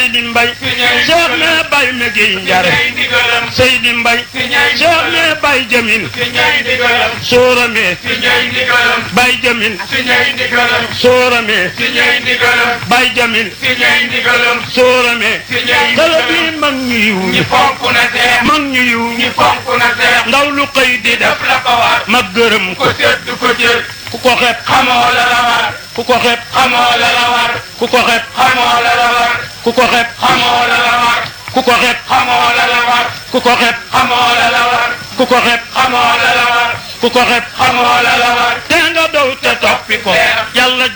Seydi Mbay Cheikh ne bay me gi njare Seydi Mbay Cheikh ne bay jamin soorame bay jamin soorame bay jamin soorame tala bi mag ñu yiw ñi mag ñu yiw ñi ndaw lu xëy di def ma gërëm ko ku ko xeeb xamoo la la war ku ko xeeb xamoo la la war ku ko xeeb xamoo la la war ku ko xeeb xamoo la la war ku ko xeeb xamoo la la war ku ko xeeb xamoo la la war ku ko xeeb xamoo la la war ku ko xeeb xamoo la la war te nga dow te toppi ko yàlla